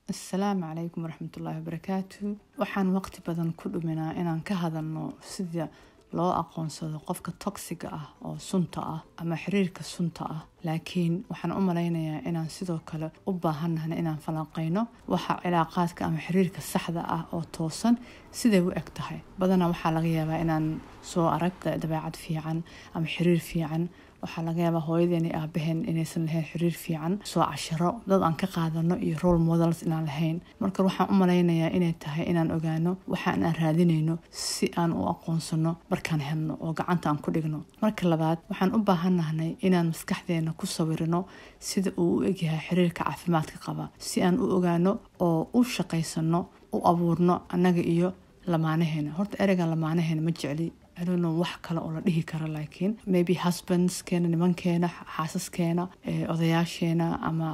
asalaamu calaykum waraxmatullaahi wabarakaatu waxaan waqti badan ku dhuminaa inaan ka hadalno sida loo aqoonsado qofka toxiga ah oo sunta ah ama xiriirka sunta ah laakiin waxaan u malaynayaa inaan sidoo kale u baahanahna inaan falanqeyno waxa cilaaqaadka ama xiriirka saxda ah oo toosan siday u eg tahay badanaa waxaa laga yaabaa inaan soo arag dabeecad fiican ama xiriir fiican waxaa laga yaabaa hooyadeeni aabaheen inaysan lahayn xiriir fiican soo casharo dad aan ka qaadano iyo role models inaan lahayn marka waxaan u malaynayaa inay tahay inaan ogaano waxaan aan raadinayno si aan u aqoonsano markaan helno oo gacanta aan ku dhigno marka labaad waxaan u baahannahnay inaan maskaxdeena ku sawirino sida uu u egyahay xiriirka caafimaadka qaba si aan u ogaano oo u shaqaysano u abuurno annaga iyo lamaanaheena horta ereyga lamaanaheena ma jecli adono wax kale oo la dhihi karo laakiin maybe husbandskeena nimankeena xaasaskeena odayaasheena ama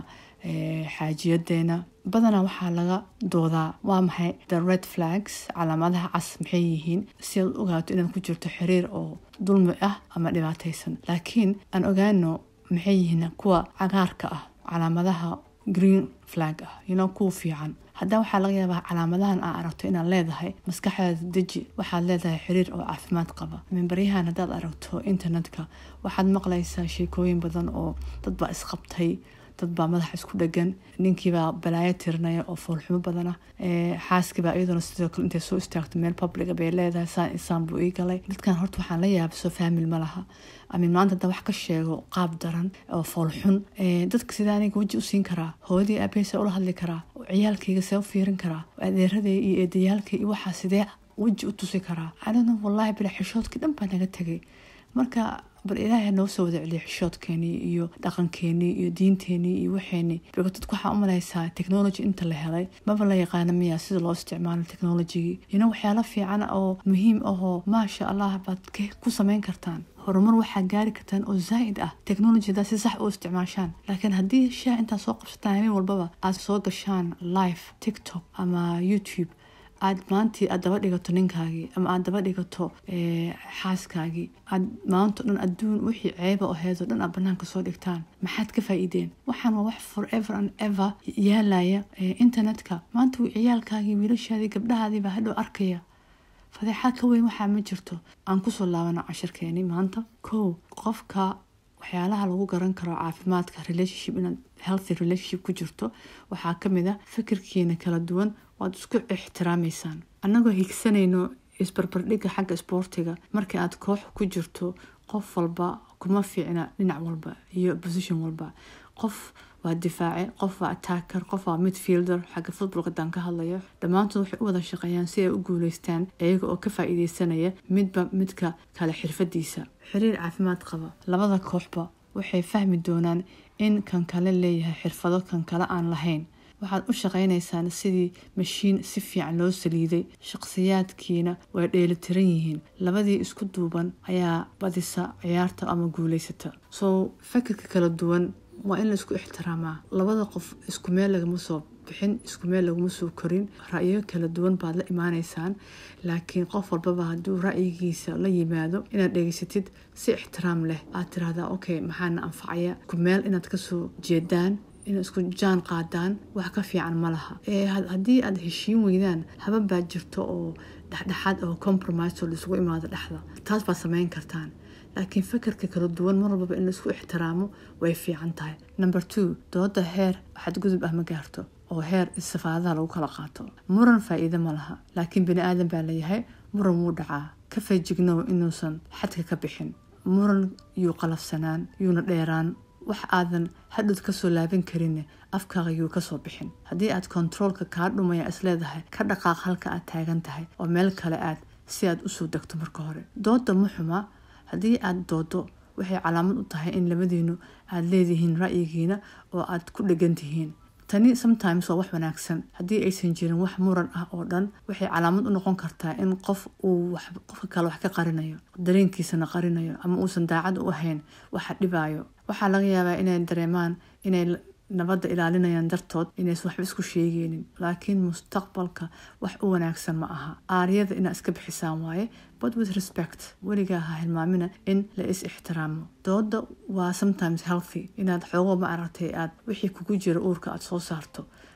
xaajiyadeena badanaa waxaa laga doodaa waa maxay the red flags calaamadaha cas maxay yihiin si aad u ogaato inaad ku jirto xiriir oo dulmi ah ama dhibaataysan laakiin aan ogaano maxay yihiin kuwa cagaarka ah calaamadaha green flag ah yino kuwa fiican haddaa waxaa laga yaabaa calaamadahan aa aragto inaad leedahay maskaxdaada deji waxaad leedahay xiriir oo caafimaad qaba mimbaryahan haddaad aragto internetka waxaad maqlaysaa sheekooyin badan oo dad baa isqabtay dad baa madaxa isku dhegan ninkiibaa balaayo tirinaya oo foolxumo badana xaaskiibaa iyaduna sidoo kale intay soo istaagto meel publica bay leedahay saan isaan buu ii galay dadkan horta waxaan la yaaba soo faamil ma laha amin maanta haddaa wax ka sheego qaab daran oo foolxun dadka sidaa aniga weji u siin karaa hooyadii aabaheysa ula hadli karaa ciyaalkayga see u fiirin karaa adeeraday iyo eedayaalkay iyo waxaa sidee weji u tusi karaa anina wallaahi bila xishoodkii dhan baa naga tegay marka bal ilaahay noo soo wada celiya xishoodkeenii iyo dhaqankeenii iyo diinteenii iyo waxeenii biko dadku waxaa u malaysaa technology inta la helay maba la yaqaana miya sida loo isticmaalo technologigii ino waxyaalo fiican oo muhiim ahoo maasha allah baad ku samayn kartaan horumar waxaa gaari kartaan oo zaa'id ah technologyda si sax u isticmaashaan laakiin haddii shaah intaad soo qabsataan habeen walbaba aad soo gashaan live tiktok ama youtube aad maantii aad daba dhigato ninkaagii ama aad daba dhigato xaaskaagii aad maanto dhan adduun wixii ceeba oo heedo dhan aad banaanka soo dhigtaan maxaad ka faa'iideen waxaan waa wax forever and ever yaalaya internetka maanta ciyaalkaagii wiilashaadii gabdhahaadii baa hadhow arkaya fadeexaad ka weyn waxaa ma jirto aan kusoo laabano cashirkeeni maanta kow qofka waxyaalaha lagu garan karo caafimaadka relationship inaad healthy relationship ku jirto waxaa kamid a fikirkiina kala duwan waad isku ixtiraamaysaan annagoo higsanayno isbarbardhigga xagga isboortiga markii aad koox ku jirto qof walba kuma fiicna dhinac walba iyo position walba qof waa difaace qof waa attacker qof waa midfielder xagga footballka daan ka hadlayo dhammaantood waxay u wada shaqeeyaan si ay u guuleystaan iyaga oo ka faa'iideysanaya midba midka kale xirfadiisa xiriir caafimaad qaba labada kooxba waxay fahmi doonaan in kan kale leeyahay xirfado kan kale aan lahayn waxaad u shaqaynaysaan sidii mashiin si fiican loo saliiday shaqsiyaadkiina way dheelitiran yihiin labadii isku duuban ayaa badisa ciyaarta ama guuleysata soo fakirka kala duwan waa in la isku ixtiraamaa labada qof isku meel lagama soo bixin isku meel laguma soo korin ra'yo kala duwan baad la imaaneysaan laakiin qof walbaba hadduu ra'yigiisa la yimaado inaad dhegeysatid si ixtiraam leh aad tiraahdaa okay maxaana anfacaya isku meel inaad kasoo jeedaan inaad isku jaan qaadaan wax ka fiican ma laha haddii aad heshiin weydaan haban baa jirto oo dhexdhexaad oo compromise oo laisugu imaado dhexda taas baad samayn kartaan laakiin fakarka kala duwan mar walbaba in laisku ixtiraamo way fiican tahay number two dooda heer xadgudub ah ma gaarto oo heer istifaadaha lagu kala qaato muran faa'iido ma laha laakiin bani aadan baa layahay muran wuu dhacaa ka feejignow inuusan xadka ka bixin muran yuu qalafsanaan yuuna dheeraan wax aadan hadhowd kasoo laaban karin afkaaga yuu kasoo bixin haddii aad kontaroolka kaa dhumaya isleedahay ka dhaqaaq halka aad taagan tahay oo meel kale aad si aad usoo degto marka hore dooda muxuma haddii aad doodo waxay calaamad u tahay in labadiinu aad leedihiin ra'yigiina oo aad ku dhegan tihiin tani sometimes waa wax wanaagsan haddii aysan jirin wax muran ah oo dhan waxay calaamad u noqon kartaa in qof uu qofka kale wax ka qarinayo dareenkiisana qarinayo ama uusan daacad u ahayn waxa dhibaayo waxaa laga yaabaa inay dareemaan inay nabadda ilaalinayaan dartood inaysan waxba isku sheegeynin laakiin mustaqbalka wax u wanaagsan ma aha aaryada inaad iska bixisaan waaye but with respect weligaa ha hilmaamina in la is ixtiraamo dooda waa sometimes healthy inaad xoogo ma aragtay aad wixii kugu jira uurka aad soo saarto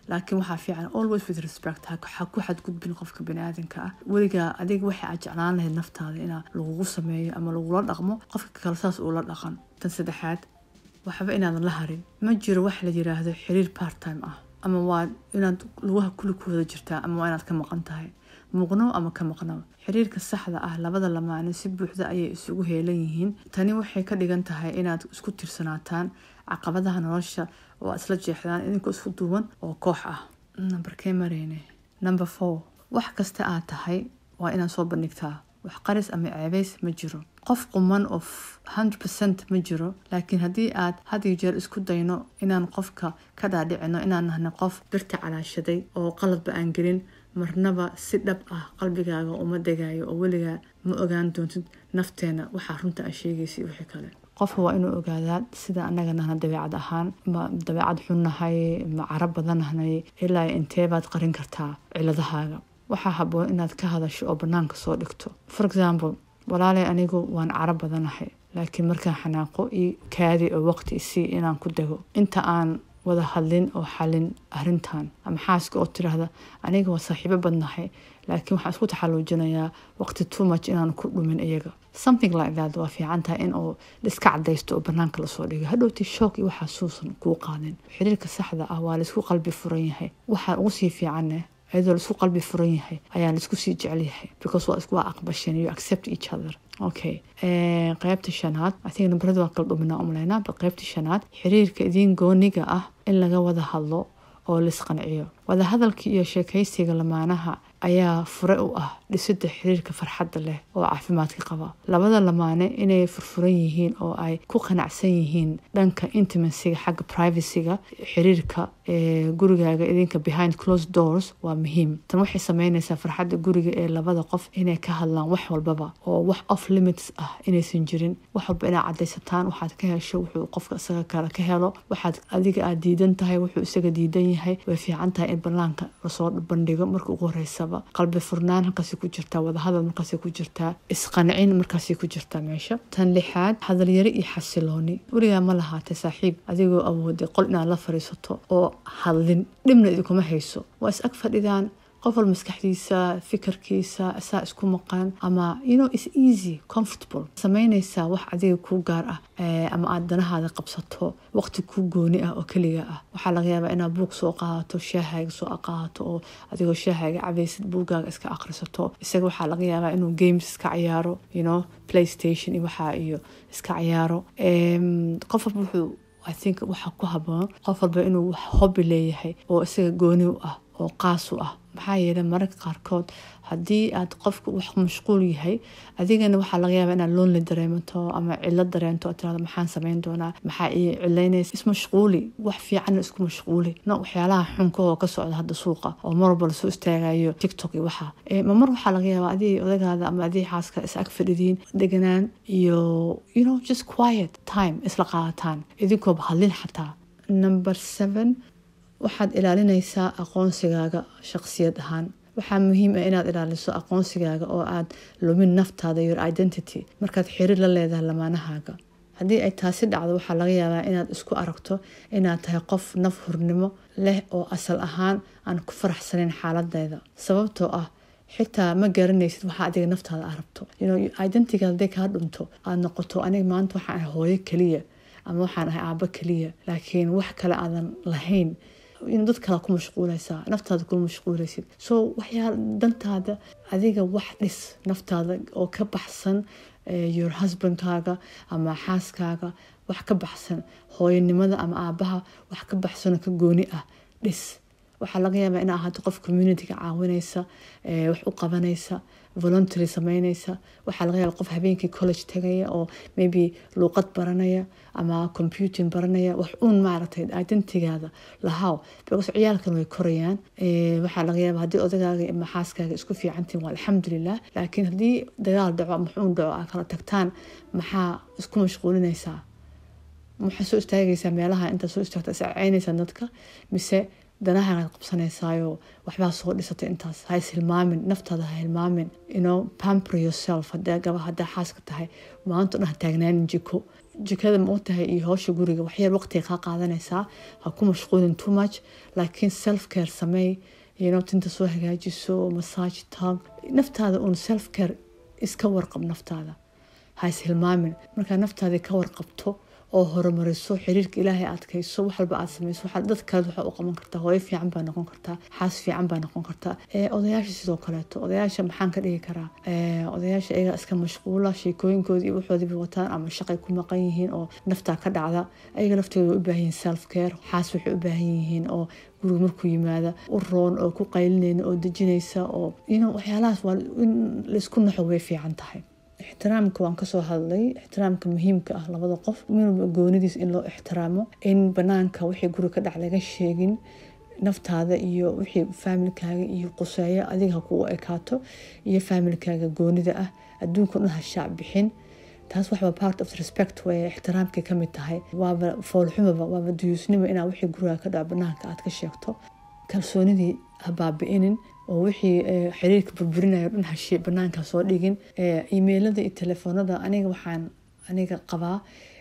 laakiin waxaa fiican always with respect ha ku xadgudbin qofka baniaadanka ah weligaa adiga waxay aad jeclaan lahayd naftaada inaa lagugu sameeyo ama lagula dhaqmo qofka kale saas uula dhaqan tan saddexaad waxba inaadan la harin ma jiro wax la yiraahdo xiriir part time ah ama waa inaad lugaha kuli ku wada jirtaa ama waa inaad ka maqan tahay muuqnow ama ka maqnow xiriirka saxda ah labada lamaane si buuxda ayay isugu heelan yihiin tani waxay ka dhigan tahay inaad isku tirsanaataan caqabadaha nolosha oo aad isla jeexdaan idinkoo isku duuban oo koox ah nambarkee mareyne number four wax kasta aad tahay waa inaad soo bandhigtaa wax qaris ama ceebeys ma jiro qof quman oo hundred percent ma jiro laakiin haddii aad had iyo jeer isku dayno inaan qofka ka dhaadhicino inaan nahno qof birta calaashaday oo qaladba aan gelin marnaba si dhab ah qalbigaaga uma degayo oo weligaa ma ogaan doontid nafteena waxaa runta a sheegaysa iyo wixii kale qofka waa inuu ogaadaa sida anaga nahna dabeecad ahaan ma dabeecad xunnahay ma carab badannahnay ilaa inteebaad qarin kartaa ciladahaaga waxaa haboon inaad ka hadasho oo banaanka soo dhigto for example walaalay anigu waan carab badanahay laakiin markaan xanaaqo io kaadi oo waqti isii inaan ku dego inta aan wada hadlin oo xalin arintan ama xaaska oo tiraahda aniga waa saaxiibo badnahay laakiin waxaan isku taxaluujinayaa waqti too much inaan ku dhumin iyaga something like that waa fiican tahay in uu iska cadaysto oo banaanka lasoo dhigo hadhowti shook iyo waxaa suusan kuu qaadin xiriirka saxda ah waa laisku qalbi furan yahay waxaa ugu sii fiicanne iyadoo laisku qalbi furan yahay ayaa laisku sii jecel yahay because waa isku waa aqbasheen you accept each other okay qaybta shanaad i think nambarada waa kala dhuminaa umaleynaa bal qaybta shanaad xiriirka idiin gooniga ah in laga wada hadlo oo laisqanciyo wadahadalka iyo sheekaysiga lamaanaha ayaa fure u ah dhisida xiriirka farxadda leh oo caafimaadka qaba labada lamaane inay furfuran yihiin oo ay ku qanacsan yihiin dhanka intimacyga xagga privacyga xiriirka gurigaaga idinka behind closed doors waa muhiim tan waxay sameynaysaa farxadda guriga ee labada qof inay ka hadlaan wax walbaba oo wax off limits ah inaysan jirin wax walba inaad cadaysataan waxaad ka hesho wuxuu qofka isaga kale ka helo waxaad adiga aad diidan tahay wuxuu isaga diidan yahay way fiican tahay in banaanka lasoo bandhigo marka ugu horeysaba qalbi furnaan halkaasi ku jirtaa wadahadal markaasi ku jirtaa isqancin markaasi ku jirtaa meesha tan lixaad hadalyari iyo xasilooni weligaa ma lahaatay saaxiib adigoo awooday qol inaad la fariisato oo hadlin dhibna idinkuma hayso waa is ag fadhidaan qof wal maskaxdiisa fikirkiisa isaa isku maqan ama you know is easy comfortable samaynaysaa wax adiga kuu gaar ah ama aad danahaada qabsato waqti kuu gooni ah oo keliga ah waxaa laga yaabaa inaad buug soo qaadato shaahaaga soo qaadato oo adigoo shaahaaga cabaysid buugaaga iska akhrisato isaga waxaa laga yaabaa inuu games iska ciyaaro you know playstation iyo waxaa iyo iska ciyaaro qof walba wuxuu i think waxaa ku haboon qof walba inuu hobby leeyahay oo isaga gooni u ah oo qaas u ah maxaa yeelay mararka qaarkood haddii aad qofka wax mashquul yahay adigana waxaa laga yaabaa inaad loonli dareemato ama cilo dareento tirado maxaan samayn doonaa maxaa ii cilaynaysa ismashquuli wax fiicanna isku mashquuli no waxyaalaha xunka oo ka socda hadda suuqa oo mar walba lasoo istaagayo tiktok iyo waxa ma mar waxaa laga yaabaa adii odagaada ama adii xaaska is ag fadhidiin deganaan iyo you know just quiet time isla qaadataan idinkooba hadlin xataa number seven waxaad ilaalinaysaa aqoonsigaaga shaqsiyad ahaan waxaa muhiim ah inaad ilaaliso aqoonsigaaga oo aad lumin naftaada your identity markaad xiriir la leedahay lamaanahaaga haddii ay taasi dhacdo waxaa laga yaabaa inaad isku aragto inaad tahay qof naf hurnimo leh oo asal ahaan aan ku faraxsanayn xaaladeeda sababtoo ah xitaa ma garanaysid waxaa adiga naftaada a rabto identityga hadday kaa dhunto aad noqoto aniga maanta waxaan ahay hooyo keliya ama waxaan ahay aabo keliya laakiin wax kale aadan lahayn in dad kale ku mashquulaysaa naftaada kuma mashquulaysid so waxyaa dantaada adiga wax dhis naftaada oo ka baxsan your husbandkaaga ama xaaskaaga wax ka baxsan hooyanimada ama aabaha wax ka baxsanoo ka gooni ah dhis waxaa laga yaabaa in ahaato qof communityga caawinaysa wax u qabanaysa voluntary sameynaysa waxaa laga yaaba qof habeenkii college tagaya oo maybe luuqad baranaya ama computing baranaya wax uun maaragtay identitygaada lahaw because ciyaalkan way korayaan waxaa laga yaaba haddii odagaaga ama xaaskaaga isku fiicantiin waa alxamdulilah laakiin haddii dagaal dhaco ama xuun dhaco aa kala tagtaan maxaa isku mashquulinaysaa waxaa soo istaagaysaa meelaha intaa soo istaagta iscaynaysaa dadka mise danahaaad qabsanaysaayo waxbaa soo dhisatay intaas ha is hilmaamin naftaada ha hilmaamin ino pamper yourself hadaa gaba hadaa xaaska tahay maanta dhan ha taagnaanin jiko jikada ma u tahay iyo howsha guriga waxyar waqtiga kaa qaadanaysaa ha ku mashquulin too much laakiin self care sameey you tinta soo hagaajiso massage tag naftaada uun self care iska warqab naftaada ha is hilmaamin markaa naftaadii ka warqabto oo horumariso xiriirka ilaahay adkayso wax walba aad samayso dad kale waxaa u qaban kartaa hooyo fiican baa noqon kartaa xaas fiican baa noqon kartaa odayaasha sidoo kaleeto odayaasha maxaan ka dhigi karaa odayaasha iyaga iska mashquula sheekooyinkooda iyo waxoodiiba wataan ama shaqay ku maqan yihiin oo naftaa ka dhacda ayaga laftooda way u baahan yihiin self care xaas waxay u baahan yihiin oo guriga markuu yimaada u roon oo ku qaylinayna oo dejinaysa oo waxyaalahaas waa in laisku naxo way fiican tahay ixtiraamka waan kasoo hadlay ixtiraamka muhiimka ah labada qof minwalba goonidiis in loo ixtiraamo in banaanka wixii guri ka dhac laga sheegin naftaada iyo wixii faamilkaaga iyo quseeyo adiga ha kugu ekaato iyo faamilkaaga goonida ah adduunka dhan ha shaac bixin taas waxba part of respect way ixtiraamkay kamid tahay waaba foolxumaba waaba duyuusnimo inaa wixii guriga ka dhac banaanka aad ka sheegto kalsoonidii ha baabi-inin oo wixii xiriirka burburinayo dhan hashe banaanka soo dhigin imeilada iyo telefoonada aniga waxaan aniga qabaa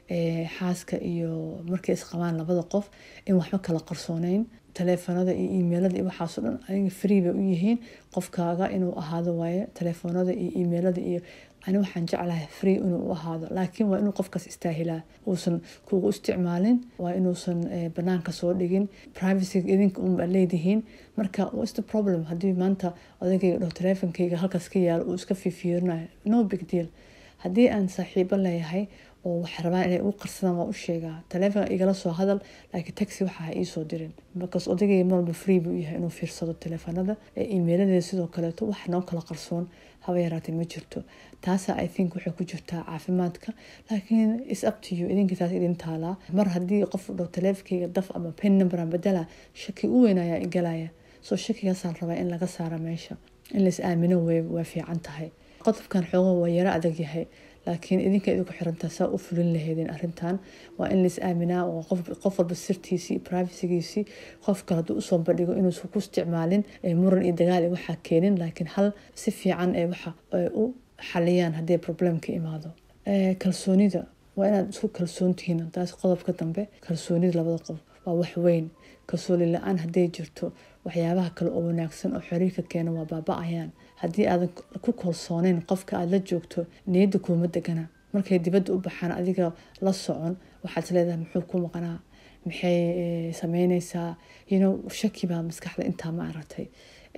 xaaska iyo markay isqabaan labada qof in waxba kala qarsooneyn telefoonada iyo imeilada iyo waxaasoo dhan aniga free bay u yihiin qofkaaga inuu ahaado waaye telefoonada iyo imeilada iyo ani waxaan jeclahay free inuu u ahaado laakiin waa inuu qofkaas istaahilaa uusan kugu isticmaalin waa inuusan banaanka soo dhigin privacyga idinka unbaa leedihiin marka what's the problem haddii maanta odagayga dhaho teleefonkayga halkaas ka yaalo uu iska fiifiirinayo no big deal haddii aan saaxiibo leeyahay oo wax rabaan inay ugu qarsadaan waa u sheegaa teleefonka igala soo hadal laakiin taxi waxa ha iisoo dirin markaas odagayga marwalba free buu yahay inuu fiirsado teleefanada emailadeeda sidoo kaleeto wax noo kala qarsoon haba yaraatee ma jirto taasa i think waxay ku jirtaa caafimaadka laakiin is up to you idinka taas idin taalaa mar haddii qof dhaho teleefonkayga daf ama pen numberan bedela shaki u weyn ayaa igalaya soo shakigaasaan rabaa in laga saara meesha in lais aamino wey waa fiican tahay qodobkan xoogo waa yaro adag yahay laakiin idinka idinku xirantaa saa u fulin laheydeen arintan waa in lais aaminaa oo qof walba sirtiisii privacygiisii qof kale hadduu usoo bandhigo inuusan ku isticmaalin muran iyo dagaal iyo waxaa keenin laakiin hal si fiican ee waxa u xaliyaan haddii problem ka imaado kalsoonida waa inaad isku kalsoontihiin taas qodobka dambe kalsoonida labada qof waa wax weyn kalsooni la-aan hadday jirto waxyaabaha kale oo wanaagsan oo xiriirka keena waa baaba-ayaan haddii aadan ku kalsooneyn qofka aada la joogto niyadda kuuma degana markay dibadda u baxaan adiga la socon waxaad leedahay muxuu ku maqnaa maxay sameyneysaa yno shaki baa maskaxda intaa ma aragtay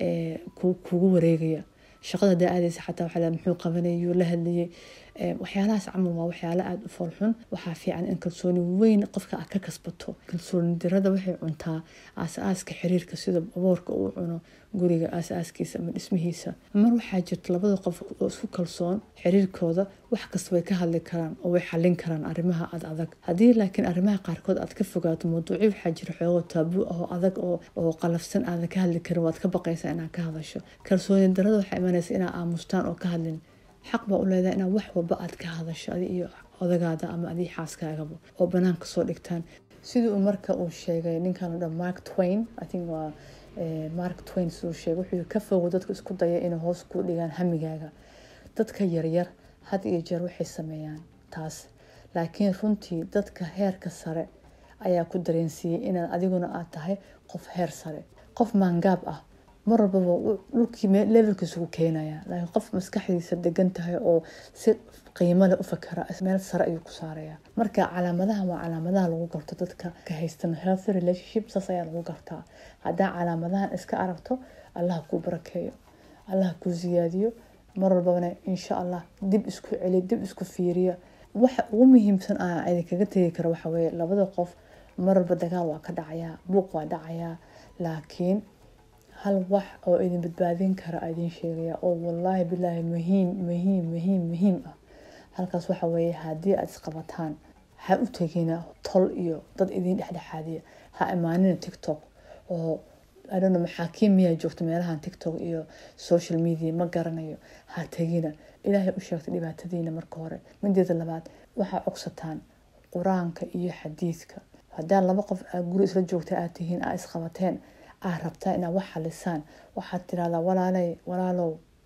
kugu wareegaya shaqada hadaa aadeysa xataa waxaa leedahay muxuu qabanayay yuu la hadlayay waxyaalahaas camal waa waxyaalo aada u foolxun waxaa fiican in kalsooni weyn qofka aad ka kasbato kalsooni dirada waxay cuntaa aas-aaska xiriirka sida aboorka uu cuno guriga aas-aaskiisa ama dhismihiisa mar waxaa jirta labada qof oo isku kalsoon xiriirkooda wax kasta way ka hadli karaan oo way xalin karaan arrimaha ad adag haddii laakiin arrimaha qaarkood aad ka fogaato mawduucyo waxaa jira xoogoo taabuu ah oo adag oo qalafsan aadan ka hadli karin waad ka baqaysaa inaad ka hadasho kalsooni darada waxaa imanaysa inaa aamustaan oo ka hadlin xaq baa u leedahay inaad wax walba aad ka hadasho adi iyo odagaada ama adii xaaskaagaba oo banaanka soo dhigtaan sidii uu marka uu sheegay ninkan o dhan mark twain i think waa mark twain siduu sheegay wuxuu ka fogo dadka isku daya inay hoos ku dhigaan hamigaaga dadka yaryar had iyo jeer waxay sameeyaan taas laakiin runtii dadka heerka sare ayaa ku dareensiiyey inaad adiguna aad tahay qof heer sare qof maangaab ah mar walbaba dhulkii levelkiisa ku keenaya laakiin qof maskaxdiisa degan tahay oo si qiimo leh u fakara meel sare ayuu ku saaraya marka calaamadaha waa calaamadaha lagu garto dadka ka haystan healthy relationship saas ayaa lagu gartaa haddaa calaamadahan iska aragto allah kuu barakeeyo allah kuu siyaadiyo mar walbana insha allah dib isku celi dib isku fiiriya waxa ugu muhiimsan a idinkaga tegi karo waxa weye labada qof mar walba dagaal waa ka dhacayaa buuq waa dhacayaa laakiin hal wax oo idin badbaadin kara idin sheegaya oo wallaahi bilaahi muhiim muhiim muhiim muhiim ah halkaas waxa weeye haddii aad isqabataan ha u tegina tol iyo dad idin dhexdhexaadiya ha imaanina tiktok oo adhano maxaakiim miyaa joogta meelahan tiktok iyo social media ma garanayo ha tegina ilaahay u sheegtay dhibaatadiina marka hore mideeda labaad waxaa cogsataan qur-aanka iyo xadiidka haddaa laba qof aa guri isla joogta aad tihiin aa isqabateen aa rabtaa inaad wax xalisaan waxaad tirahdaa walaaley walaalow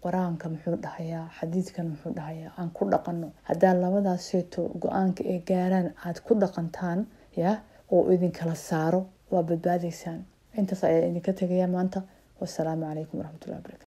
qur-aanka muxuu dhahayaa xadiidkan muxuu dhahayaa aan ku dhaqanno haddaa labadaaseeto go-aanka ay gaaraan aada ku dhaqantaan ya oo idinkala saaro waa badbaadaysaan intaas ayaa idinka tegaya maanta wasalaamu calaykum waraxmatullahi barakatu